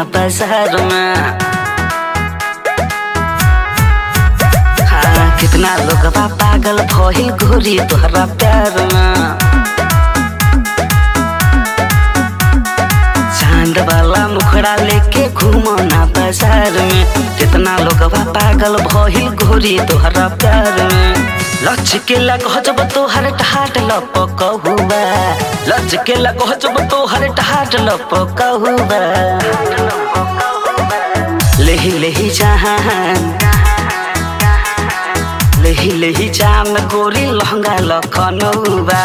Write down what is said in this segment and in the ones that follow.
बाजार में हाँ कितना लोग बा पागल भइल गोरी तोहरा प्यार में चांद वाला मुखड़ा लेके घूमो ना बाजार में कितना लोग बा पागल भइल गोरी तोहरा प्यार में लच के लगह जब तोहर ठाट लपक हुआ लच के लगह जब तोहर ठाट लपक हुआ लेही लेही जहान लेही लेही जाम गोरी लहंगा लखनऊबा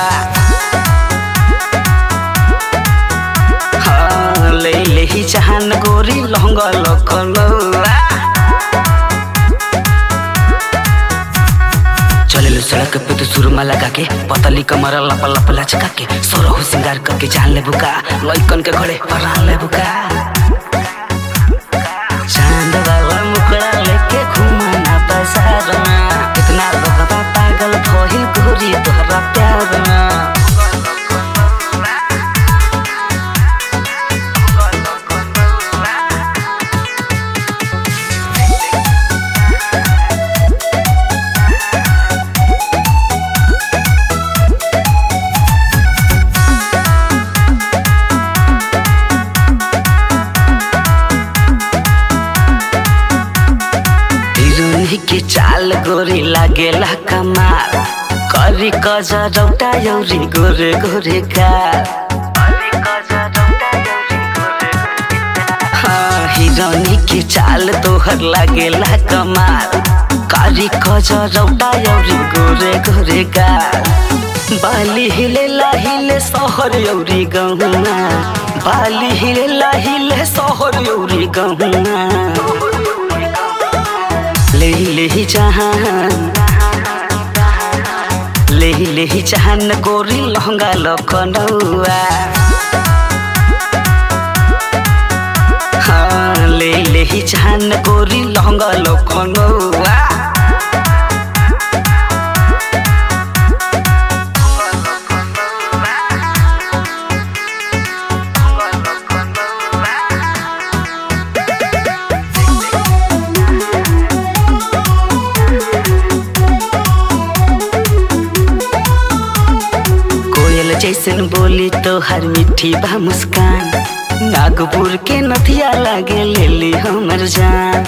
हाँ ले लेही जहान गोरी लहंगा लखनऊबा चले सड़क पे तो सुरमा लगा के पतली कमर लप लप लचका के सोरहु सिंगार करके जान ले बुका लइकन के घरे परान ले बुका चांद वाला मुखड़ा लेके घूमना बाजार में कितना लोग बा पागल भइल गोरी तोहरा प्यार में हिरोनी के चाल गोरी लागेला कमाल करी कजरौटा यौरी गोरे गोरे गाल हाँ हिरोनी के चाल तोहर लागेला कमाल करी कजरौटा यौरी गोरे गोरे गाल बाली हिले लाहिले सहर यौरी गहुना बाली हिले लाहिले सहर यौरी गहुना लेही लेही जहान लेही लेही जहान गोरी लहंगा लखनऊआ हाँ ले लेही जहान गोरी लहंगा लखनऊआ कोयल जैसन बोली तो हर मिठी बा मुस्कान नागपुर के नथिया लागे ले ली हमर जान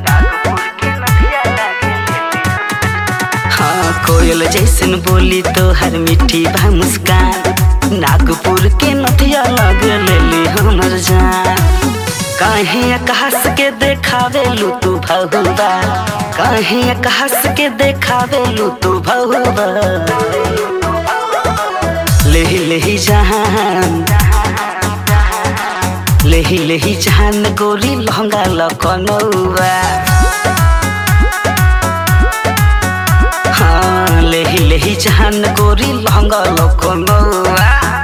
हाँ कोयल जैसन बोली तो हर मिठी बा मुस्कान नागपुर के नथिया लागे ले ली हमर जान काहे कहस के देखावे लू तू भहुबा काहे कहस के देखावे लू तू भहुबा लेही लेही जहान लेही लेही जहान गोरी लहंगा लखनऊआ हाँ लेही लेही जहान गोरी लहंगा लखनऊआ